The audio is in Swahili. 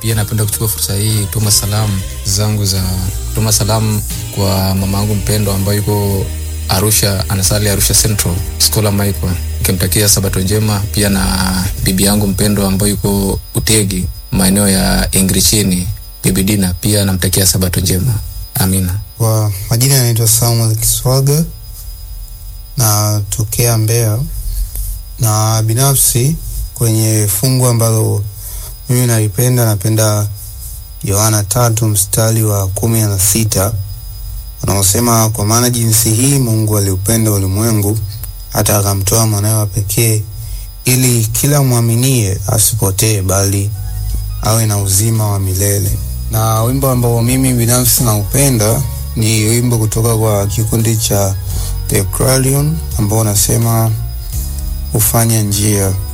Pia napenda kuchukua fursa hii kutuma salamu zangu za kutuma salamu kwa mama yangu mpendwa ambayo yuko Arusha, anasali Arusha Central, Scholar Michael, nikimtakia sabato njema, pia na bibi yangu mpendwa ambayo yuko Utegi, maeneo ya Ingrichini, bibi Dina, pia namtakia sabato njema. Amina. Kwa majina yanaitwa Samuel Kiswaga na tokea Mbeya, na binafsi kwenye fungu ambalo mimi nalipenda, napenda Yohana tatu mstari wa kumi na sita unaosema, kwa maana jinsi hii Mungu aliupenda ulimwengu hata akamtoa mwanawe wa pekee, ili kila mwaminie asipotee, bali awe na uzima wa milele. Na wimbo ambao mimi binafsi naupenda ni wimbo kutoka kwa kikundi cha The Clarion ambao unasema hufanya njia